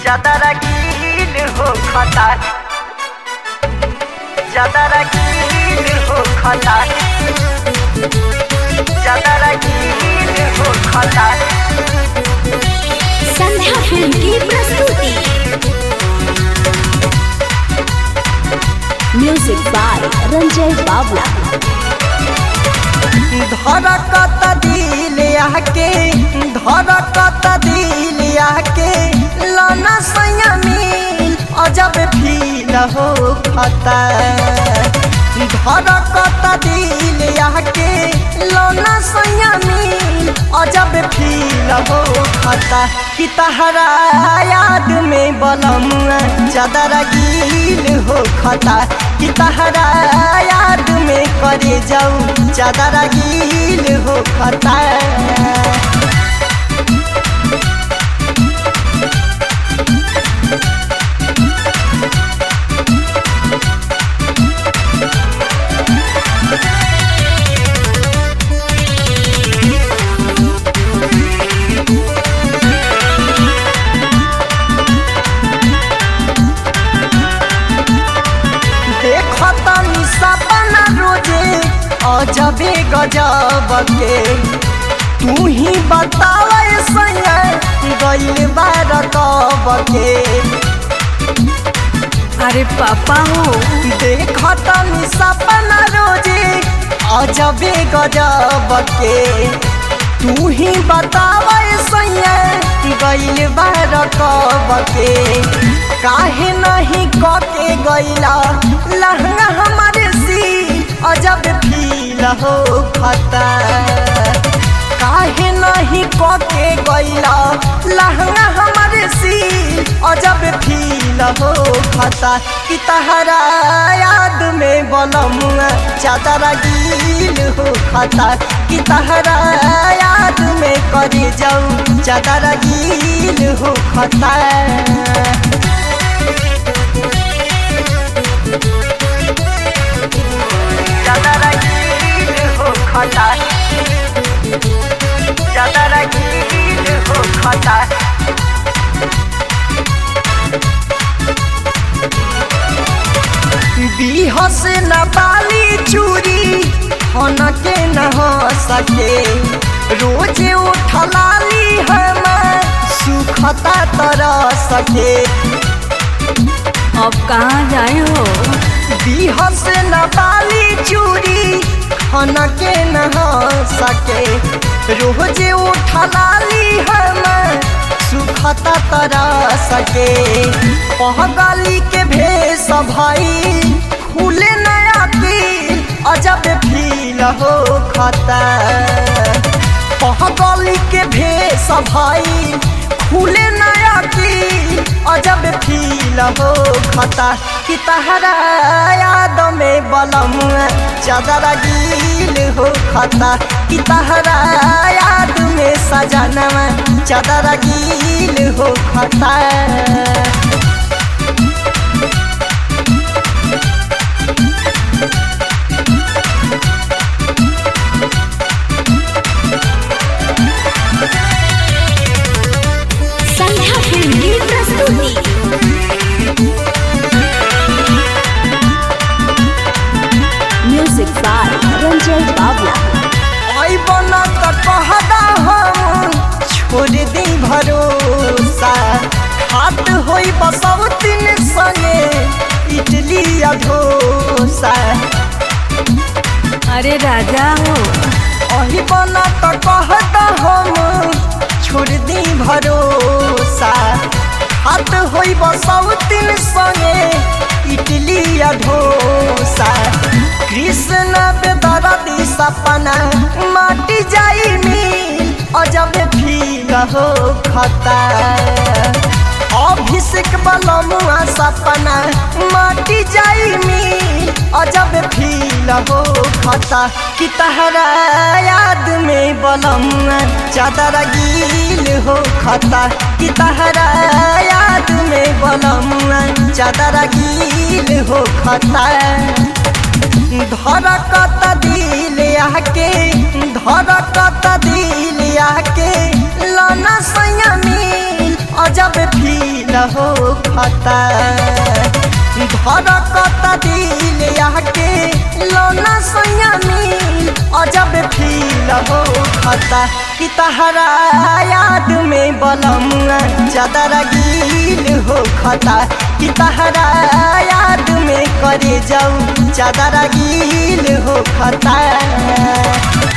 ज्यादा रंगीन हो खता ज्यादा रंगीन हो खता ज्यादा रंगीन हो खता संध्या फिल्म की प्रस्तुति म्यूजिक बाय रंजय बाबला धड़कत दिल आके धड़कत दिल आके लाना संयमी अजब फील हो खता धड़कत दिल आके लाना संयमी अजब फील हो खता कि तहरा याद में बलम चादर गील हो खता कि तहरा याद में करे जाऊ चादर गील हो खता देखतनी सपना रोजे अजबे गजब के तू ही बतावे सैया गइल बार कब के अरे पापा हो देखतनी सपना रोजे अजबे गजब के तू ही बतावे सैया गइल बार कब के काहे नहीं कके गइला लहंगा हमारे सी अजब फील हो खता काहे नहीं कके गइला लहंगा हमारे सी अजब फील हो खता कि तहरा याद में बनम चादर गील हो खता कि तहरा याद में करे जाऊ चादर गील हो खता ज्यादा रंगीन हो खता ज्यादा रंगीन हो खता बीहस न बाली चूरी हन के न हो सके रोज उठलाली हम सुखता तरह सके अब कहाँ जाए हो बिहस न बाली चूरी खन के न हो सके रोज उठलाली हम सुखता तरह सके पहगली के भेष भाई खुले नया दिल अजब फील हो खता पहगली के भेष भाई खुले नया दिल अजब फील हो खता कि तहरा याद में बलम चादर गील हो खता कि तहरा याद में सजनवा चादर गील हो खता संध्या फिल्म की प्रस्तुति म्यूजिक बाय रंजय बाबला आई बना त कहदा हम छोड़ दी भरोसा हाथ होई बसव तीन संगे इडली या डोसा अरे राजा हो अही बना त कहदा हम छोड़ दी भरोसा हाथ होई बसव तीन संगे इडली या डोसा कृष्ण बेदरदी सपना माटी जाई मिल अजब फील हो खता अभिषेक बलमुआ सपना माटी जाई मिल अजब फील हो खता कि तहरा याद में बलमुआ चादर गील हो खता कि तहरा याद में बलमुआ चादर गील हो खता धड़कत दिल आके धड़कत दिल आके लाना संयमी अजब फील हो खता धड़कता दिल आके लौना सैया मिल अजब फील हो खता कि तहरा याद में बलमुआ चादर गील हो खता कि तहरा याद में करे जाऊ चादर गील हो खता